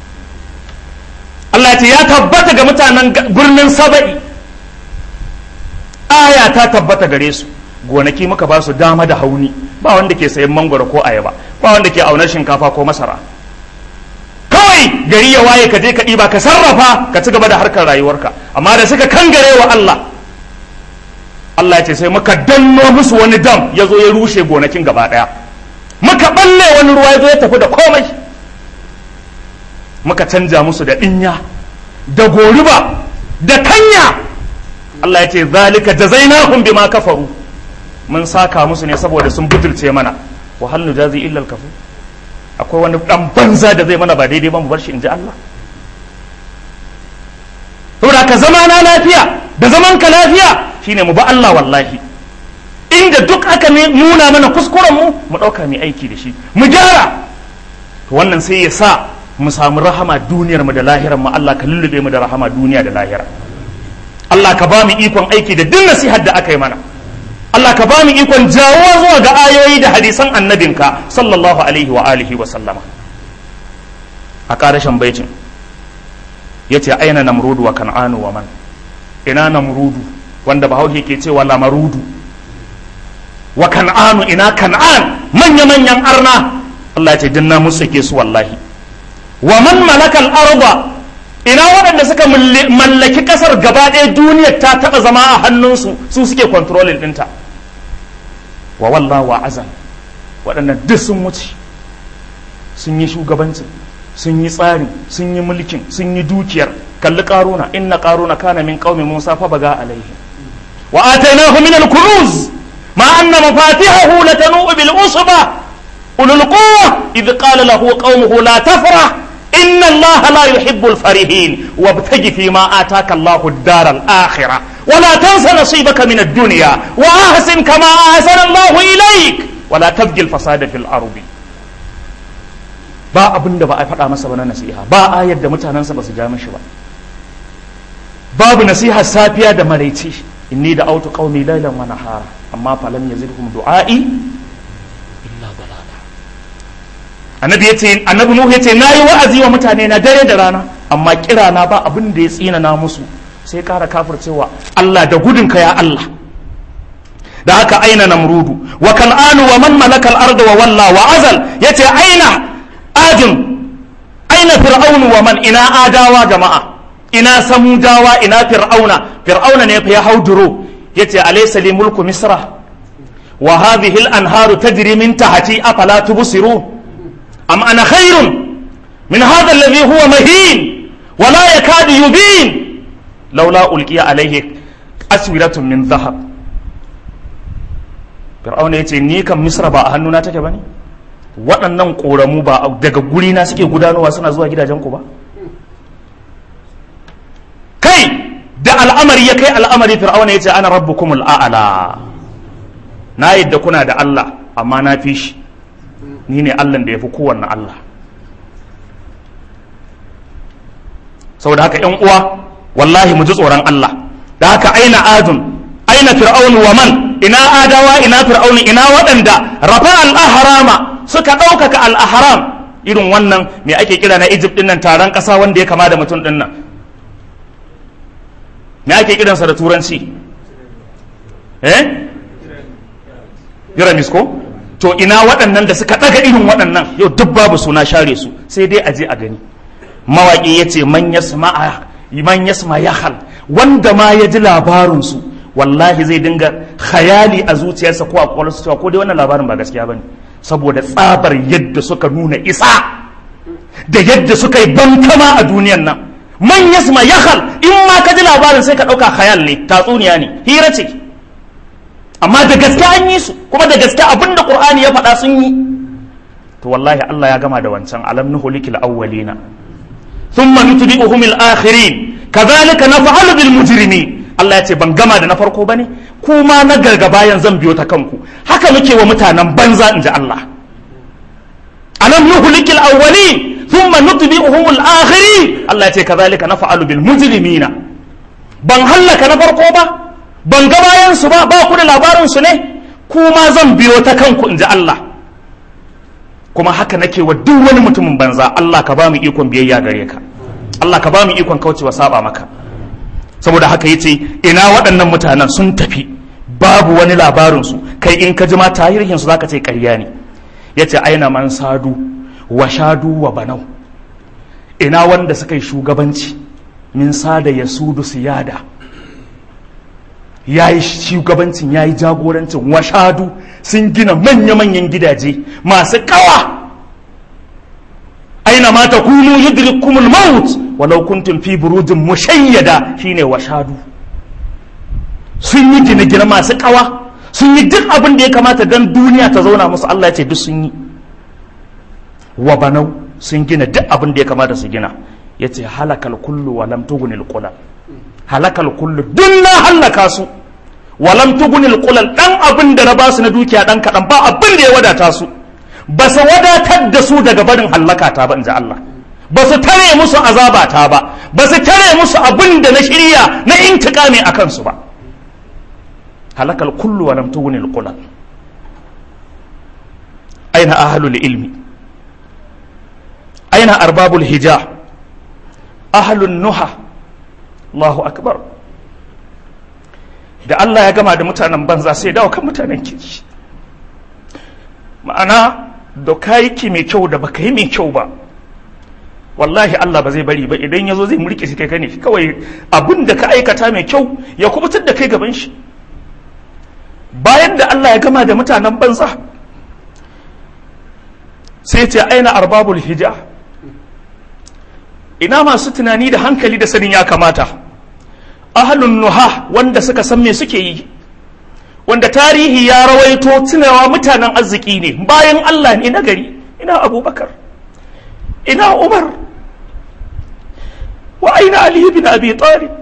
A: Allah ce ya tabbata ga mutanen birnin saba'i aya ta tabbata gare su gonaki muka ba su dama da hauni ba wanda ke sayan mangwaro ko ayaba ba wanda ke aunar shinkafa ko masara kawai gari ya waye ka je ka ɗiba ka sarrafa ka ci gaba da harkar rayuwarka amma da suka kangare wa Allah Allah ya ce sai muka danno musu wani dam ya zo ya rushe gonakin gaba ɗaya muka balle wani ruwa ya zo ya tafi da komai muka canja musu da ɗinya da goruba da kanya Allah ya ce zalika jazainahum bima kafaru mun saka musu ne saboda sun butulce mana wa hal nujazi illa al-kafur akwai wani dan banza da zai mana ba daidai ba mu bar shi in ji Allah saboda ka zama na lafiya da zaman ka lafiya shine mu ba Allah wallahi inda duk aka nuna mana kuskuren mu mu dauka mai aiki da shi mu gyara to wannan sai ya sa mu samu rahama duniyar mu da lahirar mu Allah ka lullube mu da rahama duniya da lahira Allah ka ba mu ikon aiki da duk nasihar da aka yi mana Allah ka ba mu ikon jawo zuwa ga ayoyi da hadisan annabinka sallallahu alaihi wa alihi wa sallama a ƙarashin baitin ya ce aina namrudu wa kan'anu wa man ina namrudu wanda bahaushe ke cewa lamarudu wa kan'anu ina kan'an manya-manyan arna Allah ya ce dinna musu ke su wallahi wa man malakal arba ina waɗanda suka mallaki ƙasar gaba ɗaya duniyar ta taɓa zama a hannunsu su suke kontrolin ɗinta wa wallah wa azan waɗannan duk sun wuce sun yi shugabancin sun yi tsarin sun yi mulkin sun yi dukiyar kalli ƙaruna inna ƙaruna kana min qaumi musa fa baga alaihi wa atainahu min al-kunuz ma anna mafatihahu latanu bil usba ulul quwwa idh qala lahu qaumuhu la tafrah إن الله لا يحب الفرحين وابتغ فيما آتاك الله الدار الآخرة ولا تنس نصيبك من الدنيا وأحسن كما أحسن الله إليك ولا تبغي الفساد في الأرض ba abin da ba a faɗa masa ba na nasiha ba ayar da mutanensa ba su ja mishi ba babu nasiha safiya da maraice inni da autu qaumi lailan wa nahara amma falam yazidhum du'a'i illa dalala annabi yace annabi nuhu yace nayi wa'azi wa mutane na dare da rana amma kira na ba abin da ya tsina na musu sai kara kafircewa Allah da gudunka ya Allah da haka aina namrudu wa kan'anu wa man malaka al-arda wa walla wa azal yace aina adin aina fir'aunu wa man ina adawa jama'a ina samudawa ina fir'auna fir'auna ne fa ya hauduro yace alaysa li mulku misra wa hadhihi al-anharu tajri min tahti afala tubsirun am ana khairun min hadha alladhi huwa mahin wa la yakadu yubin laula ulqiya alayhi aswiratun min dhahab fir'auna yace ni kan misra ba a hannuna take bane waɗannan ƙoramu ba daga guri na suke gudanowa suna zuwa gidajenku ba kai da al'amari ya kai al'amari fir'auna ya ce ana rabbukumul a'ala na yadda kuna da Allah amma na fi shi ni ne Allah da ya fi kowanne Allah saboda haka ‘yan uwa wallahi mu ji tsoron Allah da haka aina adun aina fir'aunu wa man ina adawa ina fir'aunu ina waɗanda rafa al-ahrama suka ɗaukaka al-ahram irin wannan me ake kira na Egypt ɗin nan taron ƙasa wanda ya kama da mutum ɗin nan me ake kiransa da turanci eh pyramids ko to ina waɗannan da suka ɗaga irin waɗannan yau duk babu suna share su sai dai aje a gani mawaƙi ya ce man yasma yahal wanda ma ya ji labarinsu wallahi zai dinga khayali a zuciyarsa ko a kwakwalwarsa cewa ko dai wannan labarin ba gaskiya bane saboda tsabar yadda suka nuna isa da yadda suka yi bankama a duniyan nan man yasma yakhal in ma ka ji labarin sai ka dauka khayal ne tatsuniya ne hira ce amma da gaske an yi su kuma da gaske abinda qur'ani ya faɗa sun yi to wallahi Allah ya gama da wancan alam nuhulikil awwalina thumma nutbi'uhum al-akhirin kadhalika naf'alu bil mujrimin Allah ya ce ban gama da na farko bane kuma na gargaba zan biyo ta kanku haka muke wa mutanen banza inji Allah alam nuhlikil awwalin thumma nutbi'uhum al-akhirin Allah ya ce kazalika naf'alu bil mujrimina ban hallaka na farko ba ban ga bayan su ba ba ku da labarin su ne kuma zan biyo ta kanku inji Allah kuma haka nake wa duk wani mutumin banza Allah ka ba mu ikon biyayya gare ka Allah ka ba mu ikon kaucewa saba maka saboda haka yace ina waɗannan mutanen sun tafi babu wani labarinsu kai in ka jima tarihinsu za ka ce ƙarya ne ya ce aina man sadu wa shadu wa banau ina wanda suka yi shugabanci min sada ya sudu siyada ya yi shugabancin ya yi jagorancin wa shadu sun gina manya-manyan gidaje masu kawa aina ma takunu yudrikumul maut walau kuntum fi burujin mushayyada shine washadu sun yi gine-gine masu kawa sun yi duk abin da ya kamata dan duniya ta zauna musu Allah ya ce duk sun yi wa banau sun gina duk abin da ya kamata su gina ya ce halakal kullu wa lam tugunil qulal halakal kullu duk na halaka su wa lam tugunil qulal dan abin da na basu na dukiya dan kadan ba abin da ya wadata su ba su wadatar da su daga barin hallaka ta ba in ji Allah ba su tare musu azaba ta ba ba su tare musu abin da na shirya na intikami a kansu ba halakal kullu wa lam tughni al aina ahlul ilmi aina arbabul hija ahlun nuha Allahu akbar da Allah ya gama da mutanen banza sai dawo kan mutanen kirki ma'ana da ka yi ki mai kyau da baka yi mai kyau ba wallahi Allah ba zai bari ba idan ya zo zai mulki shi kai kane kawai abin da ka aikata mai kyau ya kubutar da kai gaban shi bayan da Allah ya gama da mutanen banza sai ce aina arbabul hija ina masu tunani da hankali da sanin ya kamata ahlun nuha wanda suka san me suke yi wanda tarihi ya rawaito tunawa mutanen arziki ne bayan Allah ne na gari ina abubakar ina umar wa aina ali bin abi talib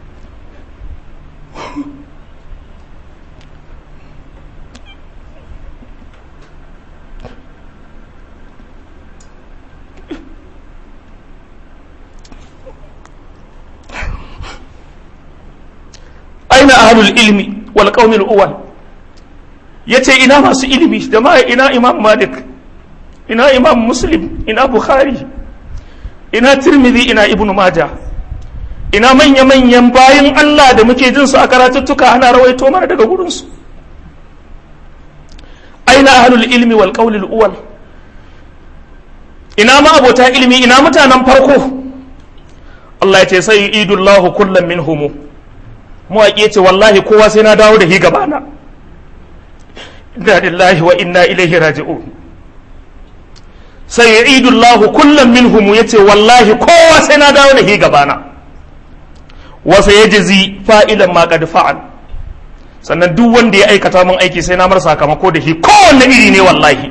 A: aina ahlul ilmi wal qaumil uwal yace ina masu ilimi da ma ina imam malik ina imam muslim ina bukhari ina tirmidhi ina ibnu maja ina manya manyan bayan Allah da muke jin su a karatuttuka ana rawaito mana daga gurin su aina ahlul ilmi wal qaulil uwal ina ma abota ilimi ina mutanen farko Allah ya ce sai idullahu kullum minhumu mawaƙi ce wallahi kowa sai na dawo da hi gabana inna lillahi wa inna ilaihi raji'un sai idullahu kullum minhum yace wallahi kowa sai na dawo da hi gabana wa sayajzi fa'ilan ma qad fa'al sannan duk wanda ya aikata mun aiki sai na mar sakamako da shi kowanne iri ne wallahi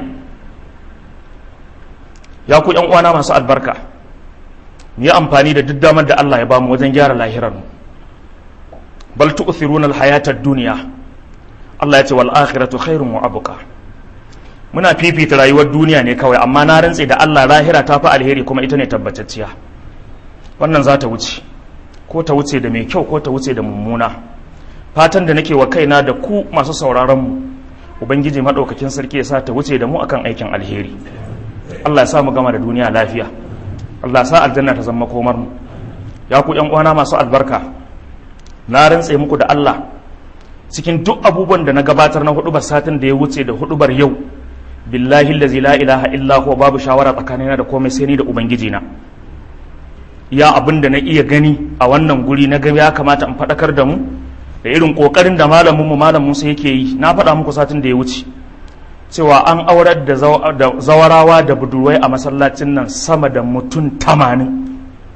A: ya ku yan uwana masu albarka mu yi amfani da duk damar da Allah ya bamu wajen gyara lahirar mu bal tu'thiruna al-hayata ad-dunya Allah ya ce wal akhiratu khairun wa abqa muna fifita rayuwar duniya ne kawai amma na rantse da Allah lahira ta fi alheri kuma ita ne tabbatacciya wannan za ta wuce ko ta wuce da mai kyau ko ta wuce da mummuna fatan da nake wa kaina da ku masu sauraron mu ubangiji madaukakin sarki ya sa ta wuce da mu akan aikin alheri Allah ya sa mu gama da duniya lafiya Allah ya sa aljanna ta zama komar mu ya ku yan uwana masu albarka na rantse muku da Allah cikin duk abubuwan da na gabatar na hudubar satin da ya wuce da hudubar yau billahi allazi la ilaha illa huwa babu shawara tsakanina da komai sai ni da ubangiji na ya abin da na iya gani a wannan guri na ga ya kamata in faɗakar da mu da irin ƙoƙarin da malamin mu malam Musa yake yi na faɗa muku satin da ya wuce cewa an aurar da zawarawa da budurwai a masallacin nan sama da mutum tamanin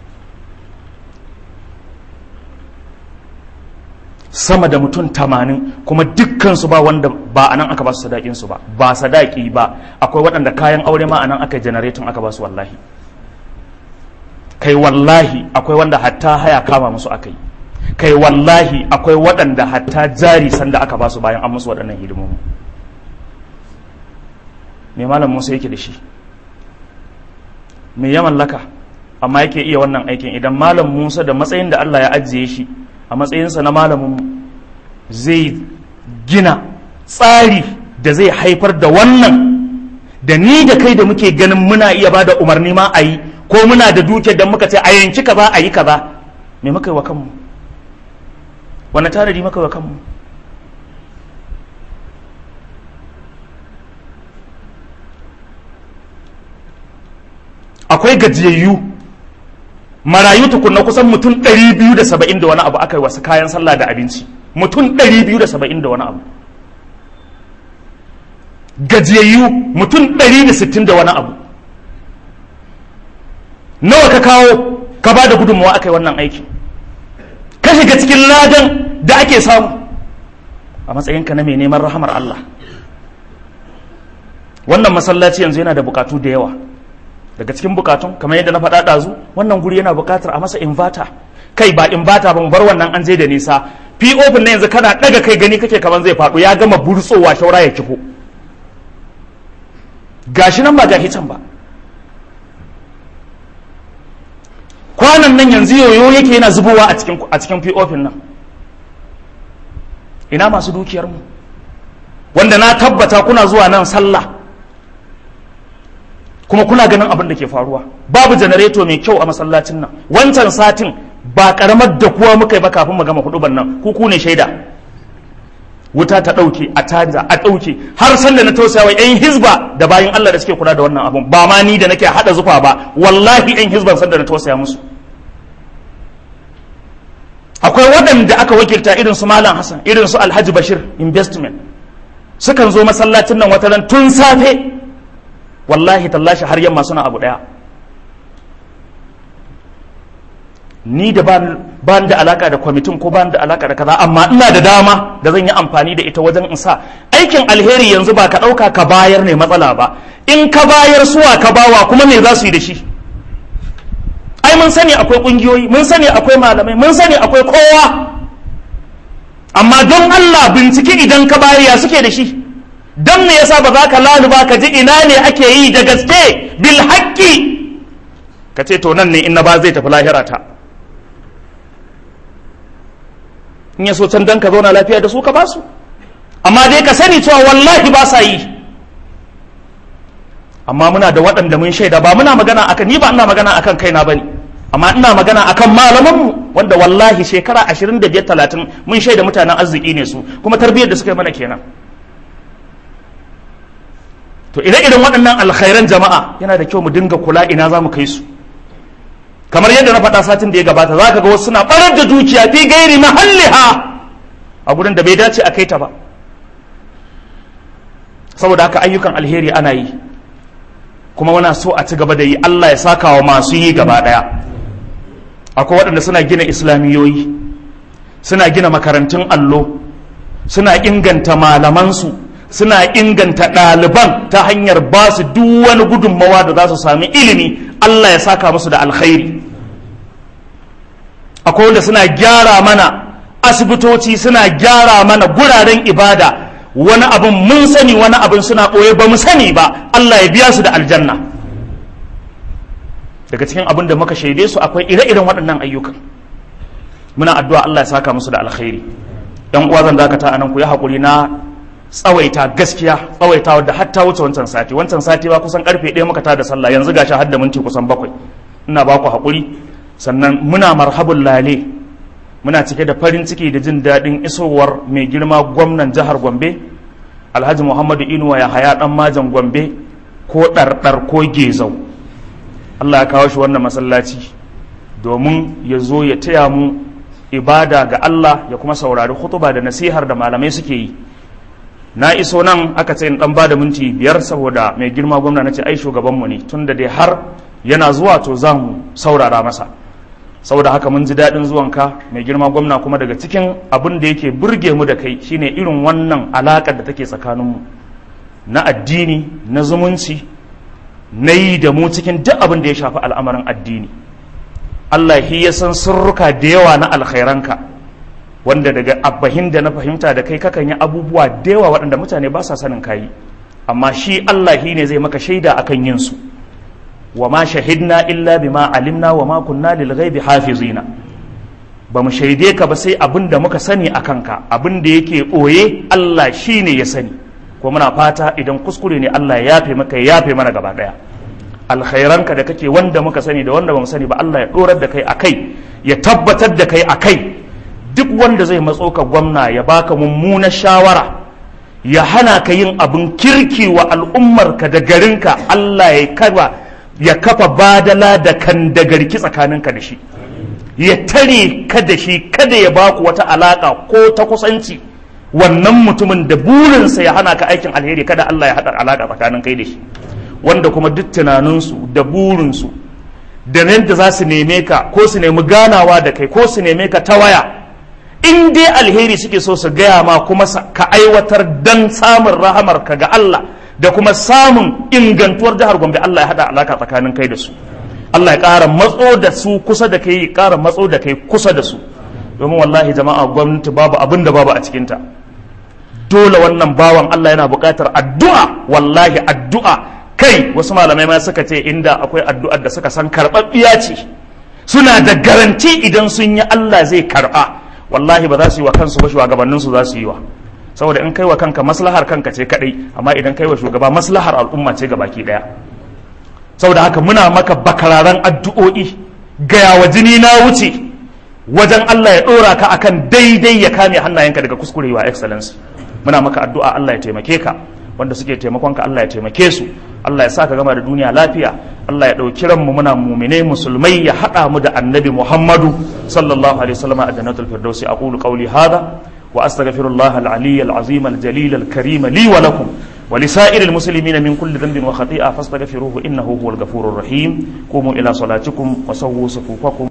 A: sama da mutum tamanin kuma dukkansu ba wanda ba a nan aka ba su sadakinsu ba ba sadaki ba akwai waɗanda kayan aure ma a nan aka janaretin aka ba su wallahi kai wallahi akwai wanda hatta haya kama musu aka yi kai wallahi akwai waɗanda hatta jari sanda aka ba su bayan an musu waɗannan hidimomi me malam musa yake da shi me ya mallaka amma yake iya wannan aikin idan malam musa da matsayin da allah ya ajiye shi a matsayinsa na malamin zai gina tsari da zai haifar da wannan da ni da kai da muke ganin muna iya ba da umarni ma a yi ko muna da duke da muka ce a yanki kaza a yi kaza me muka yi wa kanmu wani tanadi muka yi wa kanmu akwai gajiyayyu marayu tukunna kusan mutum 270 da wani abu aka yi wasu kayan sallah da abinci mutum 270 da wani abu gajiyayyu mutum 160 da wani abu nawa ka kawo ka ba da gudunmawa aka yi wannan aiki ka shiga cikin ladan da ake samu a matsayinka na mai neman rahamar Allah wannan masallaci yanzu yana da bukatu da yawa daga cikin bukatun kamar yadda na faɗa ɗazu wannan guri yana bukatar a masa invata kai ba invata ba mu bar wannan an je da nisa pop na yanzu kana ɗaga kai gani kake kamar zai faɗo ya gama burtsowa shaura ya kifo gashi nan ba gashi can ba kwanan nan yanzu yoyo yake yana zubowa a cikin a cikin pop nan ina masu dukiyar mu wanda na tabbata kuna zuwa nan sallah kuma kuna ganin abin da ke faruwa babu janareto mai kyau a masallacin nan wancan satin ba karamar da kuwa muka yi ba kafin mu gama huduban nan ku ku ne shaida wuta ta ɗauke a canza a ɗauke har sanda na tausaya wa 'yan hizba da bayan Allah da suke kula da wannan abun ba ma ni da nake haɗa zufa ba wallahi 'yan hizban sanda na tausaya musu akwai waɗanda aka wakilta irin su malam hassan irin su alhaji bashir investment sukan zo masallacin nan wata ran tun safe wallahi tallashi har yamma suna abu ɗaya ni da ba da alaka da kwamitin ko ba da alaka da kaza amma ina da dama da zan yi amfani da ita wajen in sa aikin alheri yanzu ba ka ɗauka ka bayar ne matsala ba in ka bayar suwa ka bawa kuma me za su yi da shi ai mun sani akwai ƙungiyoyi mun sani akwai malamai mun sani akwai kowa amma don Allah bincike idan ka bayar ya suke da shi don me yasa ba za ka laluba ka ji ina ne ake yi da gaske bil haƙƙi ka ce to nan ne in na ba zai tafi lahira ta in ya so can dan ka zauna lafiya da su ka basu amma dai ka sani cewa wallahi ba sa yi amma muna da waɗanda mun shaida ba muna magana akan ni ba ina magana akan kaina bane amma ina magana akan malamanmu wanda wallahi shekara 25 30 mun shaida mutanen arziki ne su kuma tarbiyyar da suka yi mana kenan to ire-iren waɗannan alkhairan jama'a yana da kyau mu dinga kula ina za mu kai su kamar yadda na faɗa satin da ya gabata za ka ga wasu suna ɓarar da dukiya fi gairi mahalliha a gurin da bai dace a kai ta ba saboda haka ayyukan alheri ana yi kuma wana so a ci gaba da yi Allah ya saka wa masu yi gaba ɗaya akwai waɗanda suna gina islamiyoyi suna gina makarantun allo suna inganta malamansu suna inganta ɗaliban ta hanyar ba su duk wani gudunmawa da za su sami ilimi Allah ya saka musu da alkhairi akwai wanda suna gyara mana asibitoci suna gyara mana guraren ibada wani abin mun sani wani abin suna ɓoye ba mu sani ba Allah ya biya su da aljanna daga cikin abin da muka shaide su akwai ire-iren waɗannan ayyukan muna addu'a Allah ya saka musu da alkhairi yan uwa zan dakata anan ku yi haƙuri na tsawaita gaskiya tsawaita wadda hatta wuce wancan sati wancan sati ba kusan karfe ɗaya muka tada sallah yanzu gashi har da minti kusan bakwai ina ba ku haƙuri sannan muna marhabun lale muna cike da farin ciki da jin daɗin isowar mai girma gwamnan jihar gombe alhaji muhammadu inuwa ya haya ɗan majan gombe ko ɗarɗar ko gezau allah ya kawo shi wannan masallaci domin ya zo ya taya mu ibada ga allah ya kuma saurari hutuba da nasihar da malamai suke yi na iso nan aka ce in dan bada minti biyar saboda mai girma gwamna na ce ai shugabanmu ne tun da dai har yana zuwa to za mu saurara masa saboda haka mun ji daɗin zuwanka mai girma gwamna kuma daga cikin abin da yake burge mu da kai shine irin wannan alaƙar da take tsakaninmu na addini na zumunci na yi da mu cikin duk abin da ya shafi al'amarin addini Allah ya san sirruka da yawa na alkhairanka wanda daga abbahin da na fahimta da kai kakan yi abubuwa da yawa waɗanda mutane ba sa sanin kayi amma shi Allah shi ne zai maka shaida akan yin su wa ma shahidna illa bima alimna wa ma kunna lil ghaibi hafizina ba mu shaide ka ba sai abin da muka sani a kanka abin da yake ɓoye Allah shi ne ya sani ko muna fata idan kuskure ne Allah ya yafe maka ya yafe mana gaba ɗaya alkhairanka da kake wanda muka sani da wanda ba mu sani ba Allah ya ɗorar da kai a kai ya tabbatar da kai a kai duk wanda zai matso ka gwamna ya baka mummunar shawara ya hana ka yin abin kirki wa al'ummarka da garinka Allah ya kafa ya kafa badala da kan da garki tsakaninka da shi ya tare ka da shi kada ya baku wata alaka ko ta kusanci wannan mutumin da burinsa ya hana ka aikin alheri kada Allah ya haɗa alaka tsakanin kai da shi wanda kuma duk tunaninsu da burinsu da yadda za su neme ka ko su nemi ganawa da kai ko su neme ka ta waya in dai alheri suke so su gaya ma kuma ka aiwatar dan samun rahamar ka ga Allah da kuma samun ingantuwar jihar Gombe Allah ya hada alaka tsakanin kai da su Allah ya ƙara matso da su kusa da kai ya ƙara matso da kai kusa da su domin wallahi jama'a gwamnati babu abin da babu a cikinta dole wannan bawan Allah yana buƙatar addu'a wallahi addu'a kai wasu malamai ma suka ce inda akwai addu'ar da suka san karɓaɓɓiya ce suna da garanti idan sun yi Allah zai karɓa wallahi ba za su yi wa kansu ba shugabanninsu za su yi wa saboda in kai wa kanka maslahar kanka ce kadai amma idan kai wa shugaba maslahar al'umma ce gabaki daya saboda haka muna maka bakararan addu'o'i gaya wa jini na wuce wajen Allah ya dora ka akan daidai ya kame hannayenka daga kuskure wa excellence muna maka addu'a Allah ya taimake ka wanda suke taimakon ka Allah ya taimake su Allah ya sa ka gama da duniya lafiya Allah ya ɗauki ranmu muna mumine musulmai ya haɗa mu da annabi Muhammadu sallallahu alaihi wasallam a jannatul firdausi aqulu qawli hadha wa astaghfirullah al-aliy al-azim al-jalil al-karim li wa lakum ولسائر المسلمين من كل ذنب وخطيئة فاستغفروه إنه هو الغفور الرحيم قوموا إلى صلاتكم وسووا صفوفكم